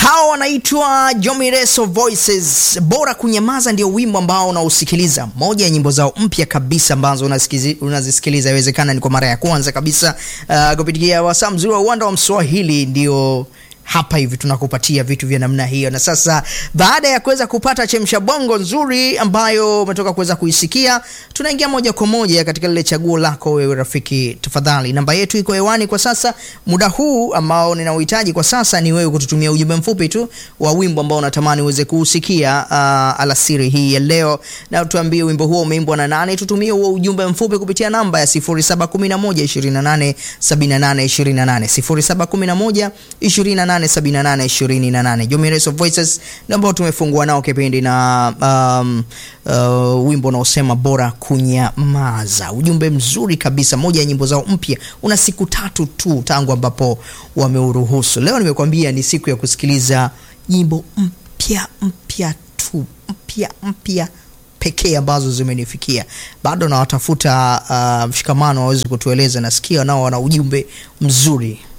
Hawa wanaitwa Jomireso Voices. Bora kunyamaza ndio wimbo ambao unausikiliza, moja ya nyimbo zao mpya kabisa ambazo unasikizi- unazisikiliza, inawezekana ni kwa mara ya kwanza kabisa uh, kupitia wasaa mzuri wa uwanda wa Mswahili ndio hapa hivi tunakupatia vitu vya namna hiyo. Na sasa baada ya kuweza kupata chemsha bongo nzuri ambayo umetoka kuweza kuisikia, tunaingia moja kwa moja katika lile chaguo lako wewe rafiki. Tafadhali, namba yetu iko hewani kwa sasa. Muda huu ambao ninauhitaji kwa sasa ni wewe kututumia ujumbe mfupi tu wa wimbo ambao unatamani uweze kuusikia uh, alasiri hii ya leo, na tuambie wimbo huo umeimbwa na nani. Tutumie huo ujumbe mfupi kupitia namba ya 0711 28 78 28 0711 28 78 28. Jomireso Voices ndio ambao tumefungua nao kipindi na um, uh, wimbo unaosema bora kunyamaza. Ujumbe mzuri kabisa, moja ya nyimbo zao mpya. Una siku tatu tu tangu ambapo wameuruhusu. Leo nimekwambia ni siku ya kusikiliza nyimbo mpya mpya tu, mpya mpya pekee ambazo zimenifikia. Bado nawatafuta uh, mshikamano waweze kutueleza, nasikia nao wana ujumbe mzuri.